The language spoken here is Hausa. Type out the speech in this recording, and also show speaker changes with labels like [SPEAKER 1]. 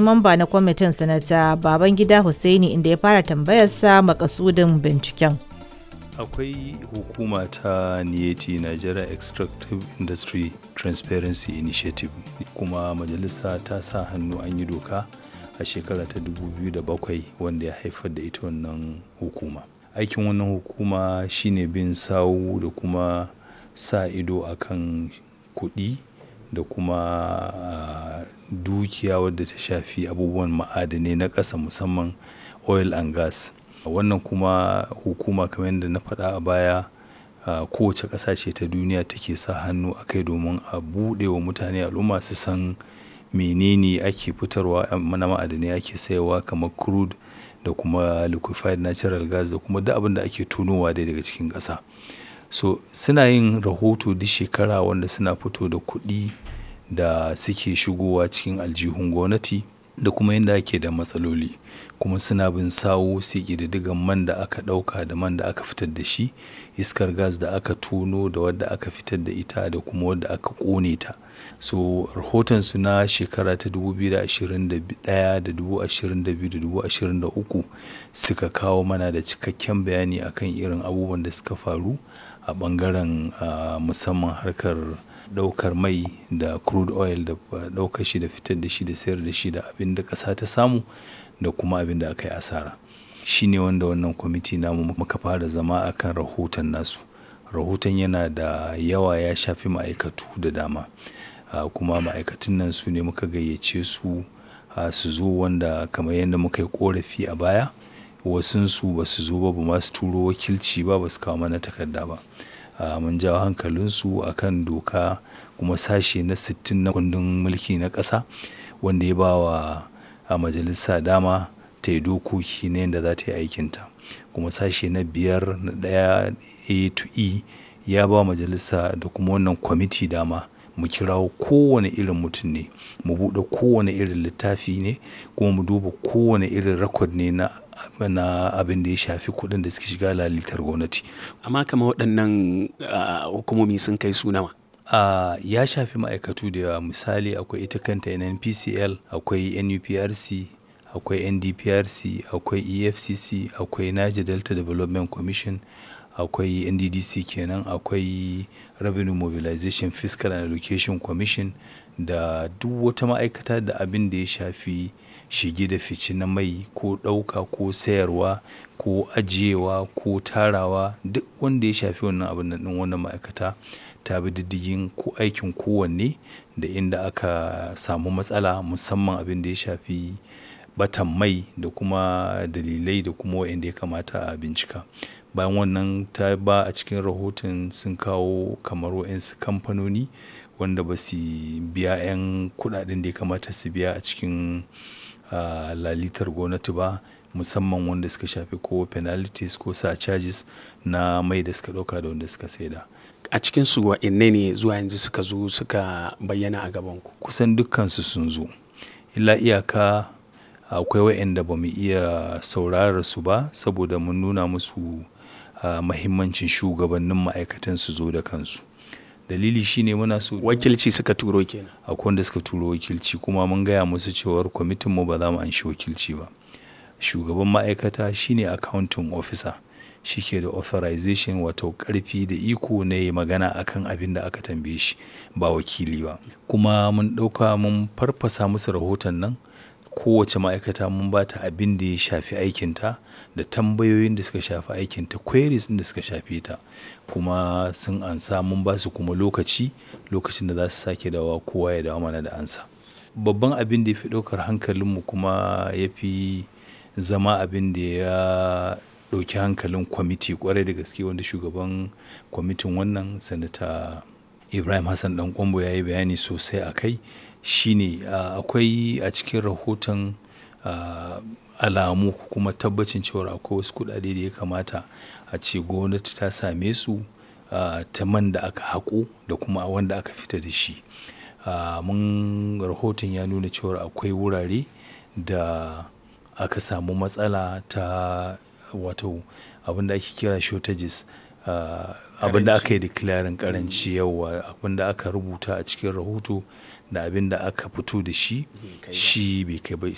[SPEAKER 1] mamba na kwamitin sanata Babangida Hussaini inda ya fara tambayarsa makasudin binciken.
[SPEAKER 2] akwai hukuma ta niyeti nigeria extractive industry transparency initiative kuma majalisa ta sa hannu an yi doka a shekara ta 2007 wanda ya haifar da ita wannan hukuma aikin wannan hukuma shine bin sawu da kuma sa ido akan kuɗi da kuma uh, dukiya wadda ta shafi abubuwan ma'adanai na ƙasa musamman oil and gas wannan kuma hukuma kamar yadda na faɗa a baya kowace ƙasa ce ta duniya take sa hannu a kai domin a buɗe wa mutane al'umma su san menene ake fitarwa mana ma'adanai ake sayarwa kamar crude da kuma liquefied natural gas da kuma duk abin da ake tunowa dai daga cikin ƙasa so suna yin rahoto duk shekara wanda suna fito da kuɗi da suke shigowa cikin aljihun gwamnati da kuma yadda ake da matsaloli kuma suna bin sawo sai ƙididdigan man da aka ɗauka da man da aka fitar da shi iskar gas da aka tono da wadda aka fitar da ita da kuma wadda aka ƙone ta so rahotonsu na shekara ta 2021 da 2022 da 2023 suka kawo mana da cikakken bayani akan irin abubuwan da suka faru a ɓangaren uh, musamman harkar daukar mai da crude oil da daukar shi da fitar da shi da sayar da shi da abin da ƙasa ta samu da kuma abin da aka yi asara shi ne wanda wannan kwamiti namu muka fara zama akan rahoton nasu rahoton yana da yawa ya shafi ma'aikatu da dama kuma ma'aikatan nan su ne muka gayyace su su zo wanda kamar yadda muka yi korafi a baya wasunsu ba su zo ba ba ma su turo wakilci ba ba su kawo mana takarda ba Uh, mun jawo hankalinsu a kan doka kuma sashe na 60 na kundin mulki na ƙasa wanda ya ba wa a majalisa dama ta yi dokoki na yadda za ta yi aikinta kuma sashe na biyar na ɗaya a to e ya ba majalisa da kuma wannan kwamiti dama mu kirawo kowane irin mutum ne mu buɗe kowane irin littafi ne kuma mu duba kowane irin rakod ne na na abin da ya shafi kuɗin da suke shiga lalitar gwamnati.
[SPEAKER 3] Amma kama waɗannan hukumomi sun kai su nawa?
[SPEAKER 2] Uh, ya shafi ma'aikatu da yawa misali akwai ita kanta NNPCL, akwai NUPRC, akwai NDPRC, akwai EFCC, akwai Niger Delta Development Commission, akwai NDDC kenan, akwai Revenue Mobilization Fiscal and Allocation Commission da duk wata ma'aikata da abin da ya shafi shige da fice na mai ko ɗauka ko sayarwa ko ajiyewa ko tarawa duk wanda ya shafi wannan abin nan wannan ma'aikata ta bi diddigin ko aikin kowanne da inda aka samu matsala musamman abin da ya shafi batan mai da kuma dalilai da kuma wa'anda ya kamata a bincika bayan wannan ta ba a cikin rahoton sun kawo kamar wa'insu kamfanoni wanda ba su biya 'yan kudaden da ya kamata su biya a cikin Uh, lalitar gwamnati ba musamman wanda suka shafi ko penalties ko sa charges na mai da suka dauka da wanda suka saida
[SPEAKER 3] a cikin su wa'inne ne zuwa yanzu suka zo suka bayyana a gaban ku
[SPEAKER 2] kusan dukkansu sun zo illa iyaka akwai wa'anda ba mu iya saurara su ba saboda mun nuna musu uh, mahimmancin shugabannin ma'aikatan su zo da kansu dalili shine muna so
[SPEAKER 3] wakilci suka turo kenan
[SPEAKER 2] akwai wanda suka turo wakilci kuma mun gaya musu cewar kwamitin mu ba za mu anshi wakilci ba shugaban ma'aikata shine accounting officer shi ke da authorization wato karfi da iko na yi magana akan abin da aka tambaye shi ba wakili ba kuma mun ɗauka mun farfasa musu rahoton nan kowace ma'aikata mun ba ta abin da ya shafi aikinta da tambayoyin da suka shafi aikinta queries da suka shafe ta kuma sun ansa mun ba su kuma lokaci lokacin da za su sake dawa kowa ya dawo mana da ansa babban abin da ya fi ɗaukar hankalinmu kuma ya fi zama abin da ya ɗauki hankalin kwamiti kwarai da gaske wanda shugaban kwamitin wannan sanata ibrahim hassan dan kwambo ya yi bayani sosai a kai shine akwai a cikin rahoton alamu kuma tabbacin cewa akwai wasu kudade da ya kamata a ce gwamnati ta same su ta man da aka haƙo da kuma wanda aka fita da shi mun rahoton ya nuna cewa akwai wurare da aka samu matsala ta wato abinda ake kira shortages abinda aka yi declaring karanci yawa abinda aka rubuta a cikin rahoto da abinda aka fito da shi shi bai kai ba